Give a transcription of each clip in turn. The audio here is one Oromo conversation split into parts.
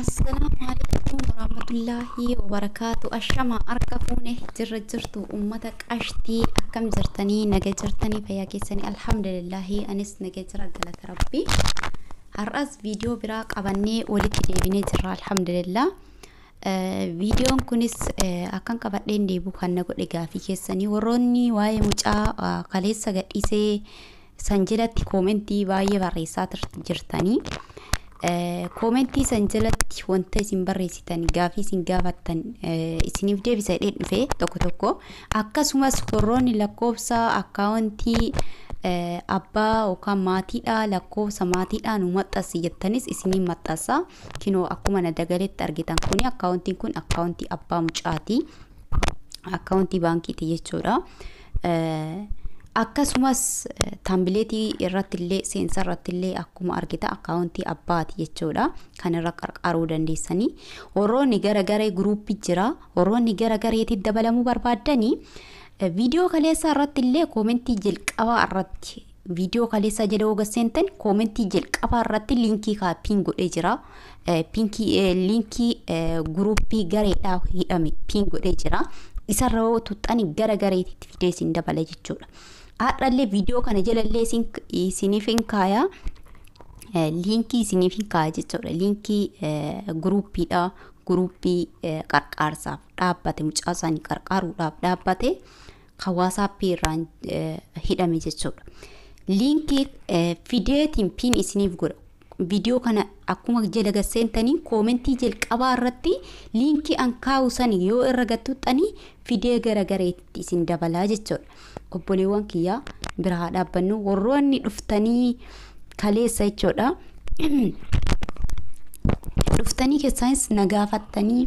Assalaamu alaikum warahmatullaahi wabarakaatu. Ashama harka fuune jirra jirtu uummata qashtii akkam jirtanii naga jirtanii fayyaa keessanii alhamdulillaahi anis naga jira galata rabbii. Har'as viidiyoo biraa qabannee walitti deebinee jirra alhamdulillah. Viidiyoon kunis akkan qabadheen deebi'u kan na godhe gaafii keessanii warroonni waa'ee mucaa kaleessa gadhiisee san jalatti koomentii baay'ee barreessaa jirtanii. koomentii san jalatti wanta isin barreessitan gaafii isin gaafattan isiniif deebisa jedhee dhufe tokko tokko akkasumas warroonni lakkoofsa akkaawuntii abbaa yookaan maatiidha lakkoofsa maatiidha nu maxxansi jettanis isiniin maxxansa kinoo akkuma na dagaletti argitan kuni akkaawuntiin kun akkaawuntii abbaa mucaati akkaawuntii baankiiti jechuudha. akkasumas taambileetii irratti illee seensa irratti illee akkuma argita akkaawuntii abbaati jechuudha kan irra qarqaaruu dandeessanii warroonni gara garee guruuppii jira warroonni gara gareetti dabalamuu barbaaddanii viidiyoo kaleessaa irratti illee koomentii jalqabaa irratti viidiyoo kaleessaa jala oga seentan koomentii jalqabaa irratti liinkii kaappiin godhee jira piinkii liinkii guruuppii gareedhaa hidhame piin godhee jira isarra yoo tuxxani gara gareetitti fidee isin dabala jechuudha. Haadhallee viidiyoo kana jalallee isiniif hin kaaya. Liinkii isiniif hin kaaya jechuudha. Liinkii guruuppiidha. Guruuppii qarqaarsaaf dhaabbate mucaa isaanii qarqaaruudhaaf dhaabbate hawaasappii irraan hidhame jechuudha. Liinkii fideetiin piin isiniif godha. viidiyoo kana akkuma jala gasseentanii koomentii jalqabaa irratti liinkii an kaa'u san yoo irra gattuxxanii fidee gara gareetti isin dabalaa jechuudha. Obboleewwan kiyyaa biraa dhaabbannu warroonni dhuftanii kaleessa jechuudha. Dhuftanii keessaanis nagaafattanii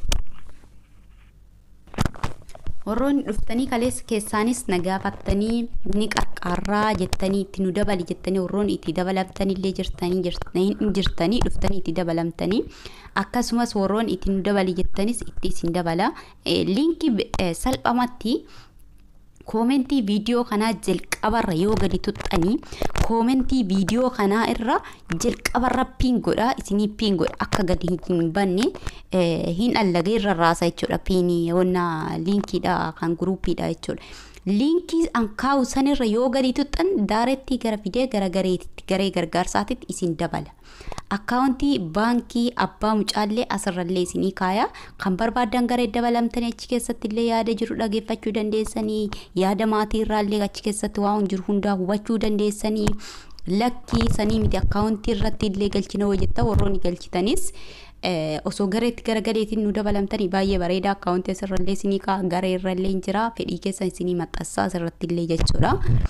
warroonni dhuftanii kaleessa keessaanis nagaafattanii ni qarqaarraa jettanii itti nu dabali jettanii warroonni itti dabalamtanillee jirtanii jirtanii dhuftanii itti dabalamtanii akkasumas warroonni itti nu dabali jettanis itti isin dabala liinkii salphamatti koomentii viidiyoo kanaa jalqabarra yoo gadi tuxxanii koomentii viidiyoo kanaa irra jalqabarra piin godha isinii piin godha akka gadi hin banne hin allagee irra raasa jechuudha piinii wanna liinkiidha kan guruupiidha jechuudha. Liinkii an kaa'u sanirra yoo gadi tuxxan daarettii gara fidee gara gareetitti garee gargaarsaatitti isin dabala. Akkaawuntii baankii abbaa mucaallee asirrallee isinii kaaya kan barbaadan garee dabalamtanii achi keessatti illee yaada jiru dhageeffachuu dandeessanii yaada maatii irraallee achi keessatti waan jiru hundaa hubachuu dandeessanii lakkii sanii miti akkaawuntii irratti illee galchina hojjetta warroonni galchitanis osoo gareetti gara gareetiin nu dabalamtanii baay'ee bareeda akkaawuntii asirrallee isinii kaa garee irrallee hin jira fedhii keessan isinii maxxansaa asirratti illee jechuudha.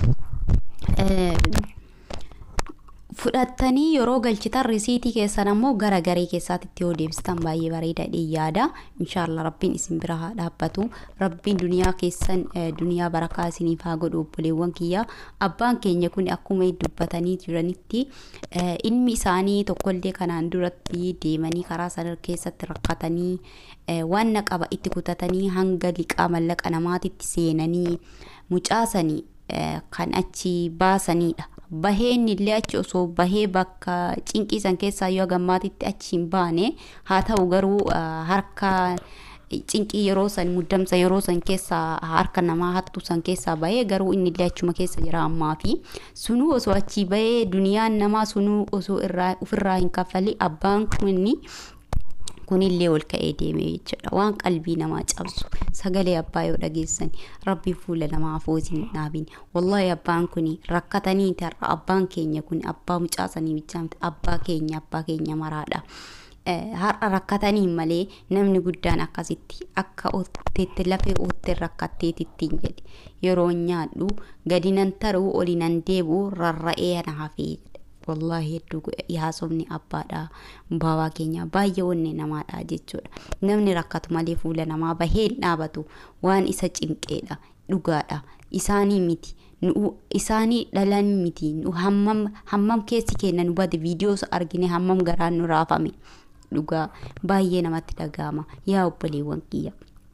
fudhattanii yeroo galchitan risiitii keessan ammoo gara garee keessaatitti yoo deebistan baay'ee bareeda yaada inshaallah rabbiin isin bira haa dhaabbatu rabbiin duniyaa keessan duniyaa barakaa isiniif haa godhu obboleewwan kiyya abbaan keenya kun akkuma dubbatanii jiranitti ilmi isaanii tokkollee kanaan duratti deemanii karaa sana keessatti rakkatanii waan qaba itti kutatanii hanga liqaa mallaqa namaatitti seenanii mucaasanii kan achi baasanidha. baheen illee achi osoo bahee bakka cinqiisan keessaa yoo gammaatitti achi hin baane haa ta'u garuu harka cinqii yeroo san muddamsa yeroo san keessaa harka namaa hattu san keessaa bahee garuu inni illee achuma keessa jira ammaa fi sunuu osoo achi bahee duniyaan namaa sunuu osoo irraa ofirraa hin kaffali abbaan kunni kunillee ol ka'ee deeme jechuudha waan qalbii namaa cabsu sagalee abbaa yoo dhageessan rabbi fuula namaa afoosin dhaabin wallahi abbaan kun rakkatanii tarra abbaan keenya kun abbaa mucaasanii bichaa miti abbaa keenya abbaa keenya maraadha. har'a rakkatanii malee namni guddaan akkasitti akka ootteetti lafee ootte rakkatteetittiin jedhe yeroo nyaadhu gadi nan taruu oli nan deebi'u rarra'ee na hafee wallaahi hedduu yaasofni abbaadha baawaa keenya baay'ee wanne namaadha jechuudha namni rakkatu malee fuula namaa bahee dhaabatu waan isa cinqeedha dhugaadha isaanii miti isaanii dhalan miti hammam hammam keessi keenya nu bade viidiyoo argine hammam garaan nu raafame dhugaa baay'ee namatti dhaga'ama yaa obboleewwan kiyya.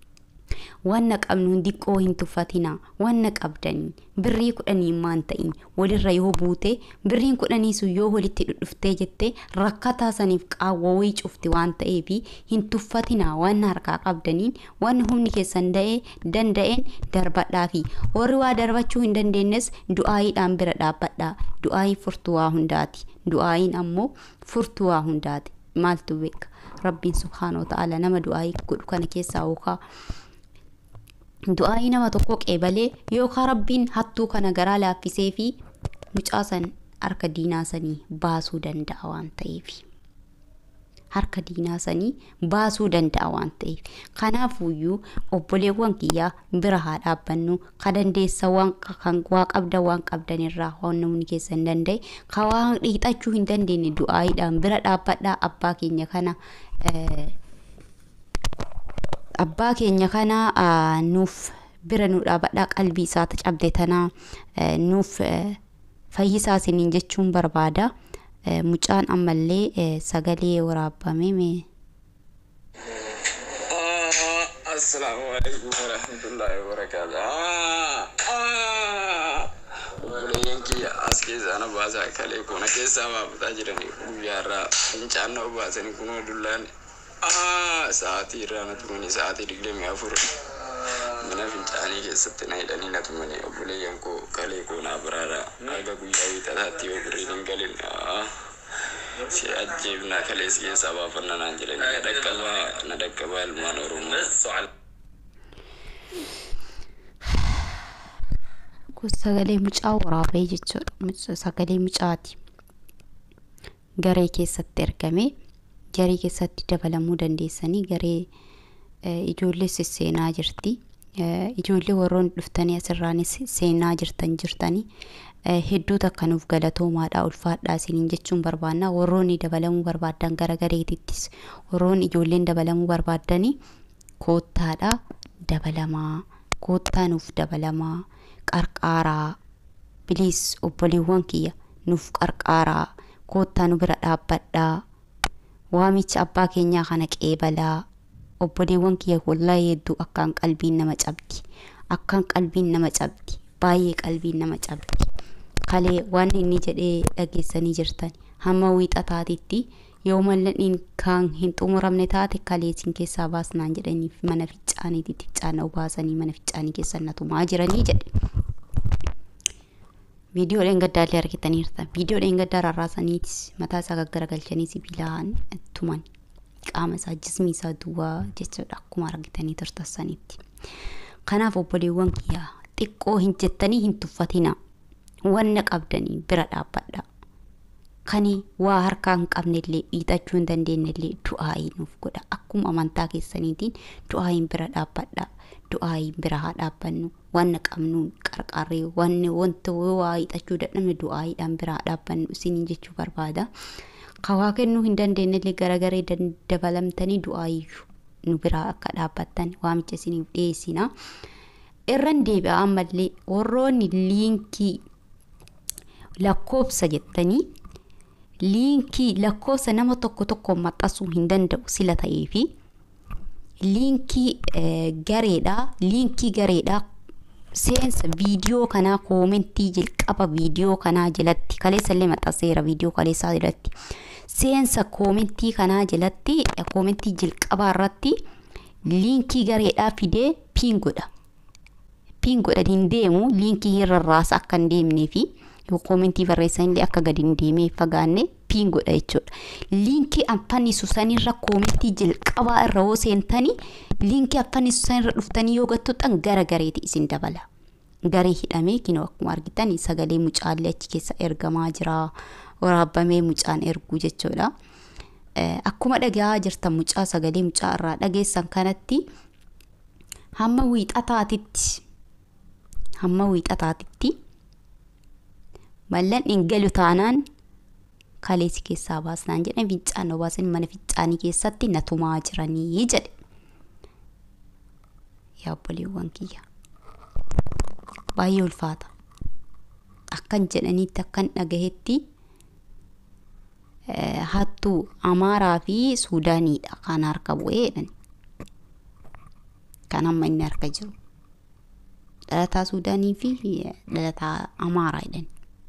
wanna qabnu diqqoo hin tuffatina wanna qabdanii birrii kudhanii maan ta'in walirra yoo buute birriin kudhanii sun yoo walitti dhudhuftee jette rakkataa saniif qaawwawii cufti waan ta'eef hin tuffatina wanna harkaa qabdaniin wanni humni keessan da'ee danda'een darbadhaafi warri waa darbachuu hin dandeenyes du'aayiidhaan bira dhaabbadhaa du'aayii furtuu waa hundaati du'aayiin ammoo furtuu waa hundaati maaltu beeka rabbiin subhaanahu ta'ala nama du'aayii godhu kana keessaa yookaa du'aayii nama tokko qeebalee yookaan rabbiin hattuu kana garaa laaffisee fi mucaa san harka diinaa sanii baasuu danda'a waan ta'eef harka diinaa sanii baasuu danda'a waan ta'eef kanaafuyyuu obboleewwan kiyyaa bira haa dhaabbannu ka dandeessa waan kan waa qabda waan qabdan irraa waan namni keessa hin danda'e ka waan dhiixachuu hin dandeenye du'aayiidhaan bira dhaabbadhaa abbaa keenya kana abbaa keenya kana nuuf bira nu dhaabadhaa qalbii isaata cabde tanaa nuuf fayyisaa isiniin jechuun barbaada mucaan ammallee sagalee waraabame mee Assalamu alaikum warahmatullahi wabarakatuh. Obboleeyyan kiyya as keessaa na baasaa kalee kuna keessaa baafataa jirani guyyaarraa fincaan na obaasanii kunoo dullaan sa'aatii irraa na tumani sa'aatii digdamii afur mana fincaanii keessatti na hidhanii na tumani obboleeyyan koo kalee koo naa biraadha aga guyyaa wiixataatti yoo birriin hin galin si ajjeefnaa kalee si keessaa baafanna naan jedhanii na dhaqqabaa na dhaqqabaa ilmaan oromoo. kun sagalee mucaa waraabee jechuudha sagalee mucaati garee keessatti ergame garee keessatti dabalamuu dandeessanii garee ijoollee sisseenaa jirti ijoollee warroon dhuftanii asirraanis seenaa jirtan jirtanii hedduu takka nuuf galatoomaadha ulfaadhaa isiniin jechuun barbaanna warroonni dabalamuu barbaadan gara gareetittis warroonni ijoolleen dabalamuu barbaadanii koottaadha dabalamaa koottaa nuuf dabalamaa qarqaaraa biliis obboleewwan kiyya nuuf qarqaaraa koottaa nu bira dhaabbadhaa waamicha abbaa keenyaa kana qeebalaa obboleewwan kiyya wallaahi hedduu akkaan qalbiin nama cabdi akkaan qalbiin nama cabdi baay'ee qalbiin nama cabdi kalee waan inni jedhee dhageessanii jirtan hamma wiixataatitti yoo malladhiin kan hin xumuramne taate kaleesin keessaa baasnaan jedhaniif mana ficcaaniititti ficcaana baasanii mana ficcaanii keessan natumaa jiranii jedhe. Viidiyoodhaan gaddaallee argitaniirta. Viidiyoodhaan gaddaa rarraasaniitis mataa isaa gaggaragalchanii sibiilaan tuman. Qaama isaa jismii isaa duwwaa jechuudha akkuma argitanii turtassanitti. Kanaaf obboleewwan kiyyaa xiqqoo hin jettanii hin tuffatina. Wanna qabdanii bira dhaabbadha. Kani waa harkaa hin qabnellee dhiixachuu hin dandeenyellee du'aayii nuuf godha. Akkuma amantaa keessaniitiin du'aayiin bira dhaabbadha. Du'aayiin bira haa dhaabbannu. Wanna qabnuun qarqarree wanni wanta waa hiixachuu dadhabne du'aayiidhaan bira haa dhaabbannu isiniin jechuu barbaada. Kawaa kennuu hin dandeenyellee garagaree dabalamtanii du'aayiyyuu nu biraa akka dhaabbattan waamicha isiniif dhiyeessina. Irran deebi'a ammallee warroonni liinkii lakkoobsa jettanii liinkii lakkoofsa nama tokko tokko maxxansuu hin danda'u sila ta'ee fi liinkii gareedhaa liinkii gareedhaa seensa viidiyoo kanaa koomentii jalqaba viidiyoo kanaa jalatti kaleessallee maxxanseera viidiyoo kaleessaa jalatti seensa koomentii kanaa jalatti koomentii jalqabaa irratti liinkii gareedhaa fidee piin godha piin godha hin deemu liinkii hin rarraasa akka hin deemnee fi koomentii barreessanillee akka gadi hin deemee fagaanne piin godha jechuudha. Liinkii affannisu sanirra koomentii jalqabaa irra yoo seentanii liinkii affannisu sanirra dhuftanii yoo gattuxan gara gareeti isin dabala. Garee hidhamee kinoo akkuma argitan sagalee mucaallee achi keessa ergamaa jira waraabamee mucaan erguu jechuudha. Akkuma dhagaa jirtan mucaa sagalee mucaa irraa dhageessan kanatti hamma wiixataatitti hamma wiixataatitti mallan hin galu taanaan kaleessi keessaa baasnaan jedhan fincaan obaasan mana fincaanii keessatti natumaa jiranii jedhe yaa obboleewwan kiyya baay'ee ulfaata akkan jedhaniitti akkan dhagahetti hattuu amaaraa fi suudaaniidha kan harka bu'ee jedhan kan amma inni harka jiru dhalataa suudaanii fi dhalataa amaaraa jedhan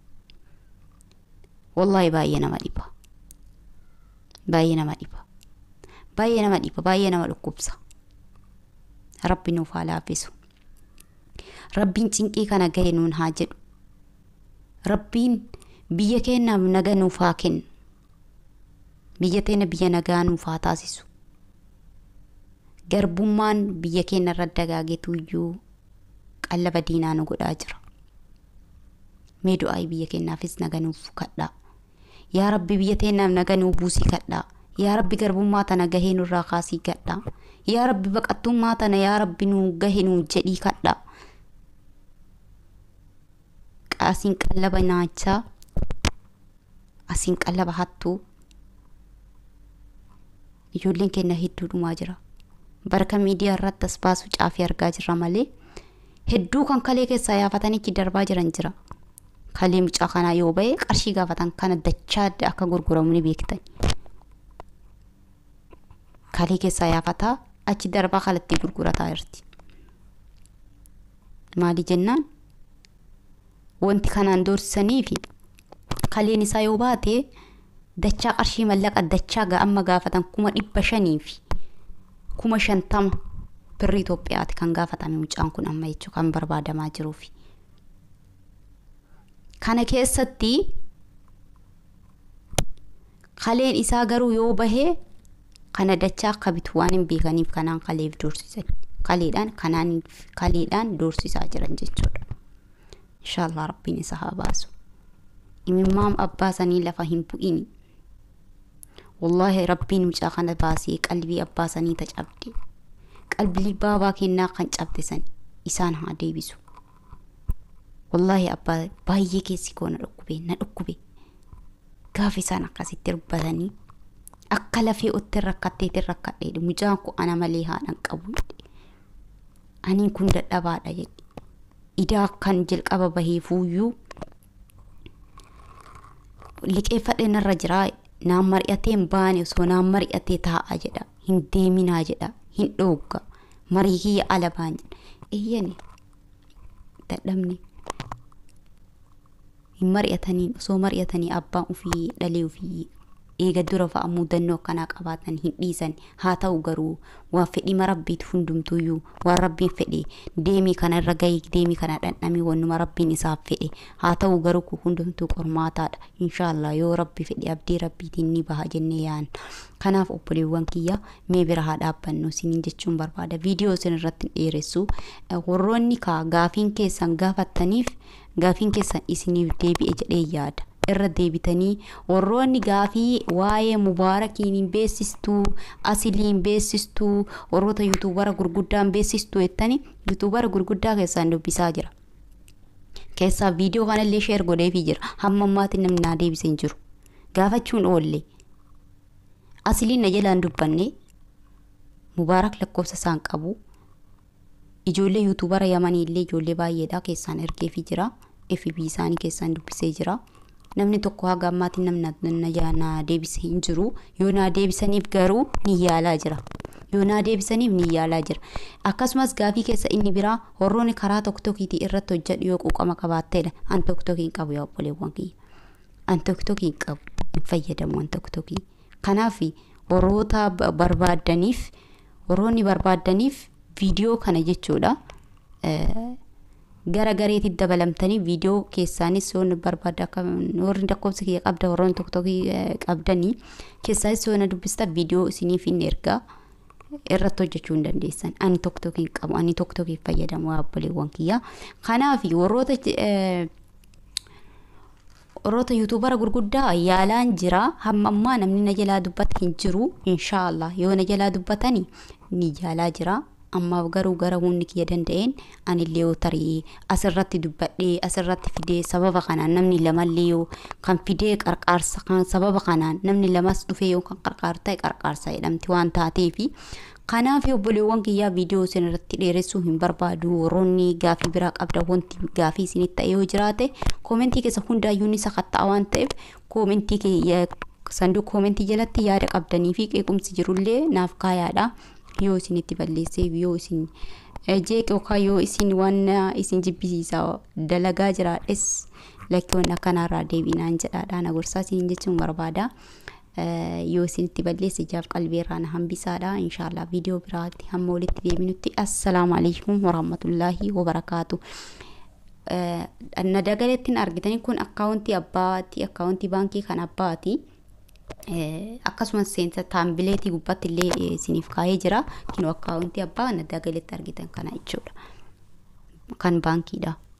wallaahi baay'ee nama dhiba baay'ee nama dhiba baay'ee nama dhiba baay'ee nama dhukkubsa rabbi nuuf haa laaffisu rabbiin cinqii kana gahe nuun haa jedhu rabbiin biyya keenyaaf naga nuuf haa kennu biyya teenya biyya nagaa nuuf haa taasisu garbummaan biyya keenya irra dagaagetu iyyuu qallaba diinaa nu godhaa jira mee du'aayi biyya keenyaafis naga nuuf kadhaa yaa rabbi biyya teenyaaf naga nuuf buusii kadhaa yaa rabbi garbummaa tana gahee nurraa kaasii kadhaa yaa rabbi baqattummaa tana yaa rabbi nu gahe nu jedhii kadhaa asiin qallaba nyaachaa asiin qallaba hattuu ijoolleen keenya hedduu dhumaa jira barka miidiyaa irratti as baasu caafii argaa jirra malee hedduu kan kalee keessaa yaafatanichi darbaa jiran jira kalee mucaa kanaa yoo ba'e qarshii gaafatan kana dachaa akka gurguramu ni beektan kalee keessaa yaafataa achi darbaa kalatti gurgurataa jirti maali jennaan wanti kanaan doorsisanii fi kaleen isaa yoo baate dachaa qarshii mallaqa dachaa amma gaafatan kuma dhibba shanii fi kuma shantama birri Itoophiyaati kan gaafatame mucaan kun amma jechuun kan barbaadamaa jiruufi. Kana keessatti kaleen isaa garuu yoo bahee kana dachaa akka bitu waan hin beekaniif kanaan kaleef doorsisan. Kaleedhaan kanaan kaleedhaan doorsisaa jiran jechuudha. Inshaallah rabbiin isa haa baasu. Imimmaan abbaa sanii lafa hin bu'ini. Wallaahi rabbiin mucaa kana baasee qalbii abbaa sanii ta cabde. Qalbii baabaa kennaa kan cabde sani isaan haa deebisu. Wallaahi abbaa baay'ee keessi koo na dhukkube na dhukkube. Gaafa isaan akkasitti dubbatanii akka lafee otti rakkatteetti rakkadhe mucaan kun ana malee haadhan qabu. Aniin kun dadhabaadha jedhe. Idaa kan jalqaba bahee fuuyyuu liqeeffadhe narra jiraa naan mari'atee hin baane osoo naan mari'atee taa'aa jedha hin deeminaa jedha hin dhoogga marii kiyya ala baan jedha eeyyani dadhabne hin mari'ataniin osoo mari'atanii abbaan ofii dhalee ofii eega dura fa'a mudannoo akkanaa qabaatan hin dhiisan haa ta'u garuu waan fedhii rabbiitu hundumtuyyuu waan rabbiin fedhe deemii kana irra gahii deemii kana dhandhamii wannuma rabbiin isaaf fedhe haa ta'u garuu kun hundumtuu qormaataadha inshaallah yoo rabbi fedhe abdii rabbiitiin ni baha jennee yaan kanaaf obboleewwan kiyya mee bira haa dhaabbannu isiniin jechuun barbaada viidiyoo isin irratti dheeressu warroonni kaa gaafiin keessan gaafattaniif gaafiin keessan isiniif deebi'e jedhee yaada irra deebitanii warroonni gaafii waa'ee mubaarakiin hin beessistuu asiliin beessistuu warroota yuutuubara gurguddaan beessistuu jettanii yuutuubara gurguddaa keessaan dubbisaa jira. Keessaa viidiyoo kanallee sheer godheefii jira hamma ammaatiin namni naa deebisee hin jiru. Gaafachuun oolle asiliin na jalaan dubbanne mubaarak lakkoofsa isaan qabu ijoollee yuutuubara yamanii illee ijoollee baay'eedha keessaan ergeefii jira. FB isaanii keessaan dubbisee jira. namni tokko haga ammaatiin namni na deebise hin jiru yoo na deebisaniif garuu ni yaalaa jira yoo na deebisaniif ni yaalaa jira akkasumas gaafii keessa inni biraa warroonni karaa tokkokiitii irratti hojjedhu yoo quuqama qabaatteedha an tokkokii hin qabu yaa obboleewwan kiyya an tokkokii hin qabu hin fayyadamu an tokkokii kanaaf warroota barbaaddaniif warroonni barbaaddaniif viidiyoo kana jechuudha. gara gareetti dabalamtanii viidiyoo keessaanis yoo barbaadda akka warri lakkoofsa kiyya qabda warroonni tokko tokko qabdanii keessaanis yoo na dubbista viidiyoo isiniif hin ergaa irratti hojjechuu hin dandeessan ani tokko tokko hin qabu ani tokko tokko fayyadamu obboleewwan kiyya kanaaf warroota warroota yuutuubara gurguddaa yaalaan jira hamma ammaa namni na jalaa dubbata hin jiru inshaallah yoo na jalaa dubbatanii ni yaalaa jira ammaaf garuu gara humni kiyya danda'een anillee yoo tarii asirratti dubbadhee asirratti fidee sababa kanaan namni lamallee yoo kan fidee qarqaarsa kan sababa kanaan namni lamas dhufee yoo kan qarqaar ta'e qarqaarsa jedhamti waan taateefi kanaaf obboleewwan kiyyaa viidiyoo isin irratti dheeressuu hin barbaadu warroonni gaafii biraa qabda wanti gaafii isinitti ta'e yoo jiraate koomentii keessa hundaayyuu ni sakatta'a waan ta'eef koomentii sanduuqa koomentii jalatti yaada qabdanii fi qeequmsi jirullee naaf kaayaadha. yoo isinitti balleesseef yoo isin jeeq yookaan yoo isin waan isin jibbisiisaa dalagaa jiraadhes lakkii waan akkanarraa deebinaan jedhaadhaan gorsaa isin jechuun barbaada. yoo isinitti balleesse jaaf qalbiirraa na hambisaadha inshaallah viidiyoo biraatti hamma walitti deebinutti assalaamu alaikum warahmatullaahi wabarakaatu. na dagalettiin argitanii kun akkaawuntii abbaati akkaawuntii baankii kan abbaati. akkasumas seensa taambileetii gubbaatti illee isiniif kaa'ee jira. Kinu akkaawuntii abbaa na dagaletti argitan kana jechuudha. Kan baankiidha.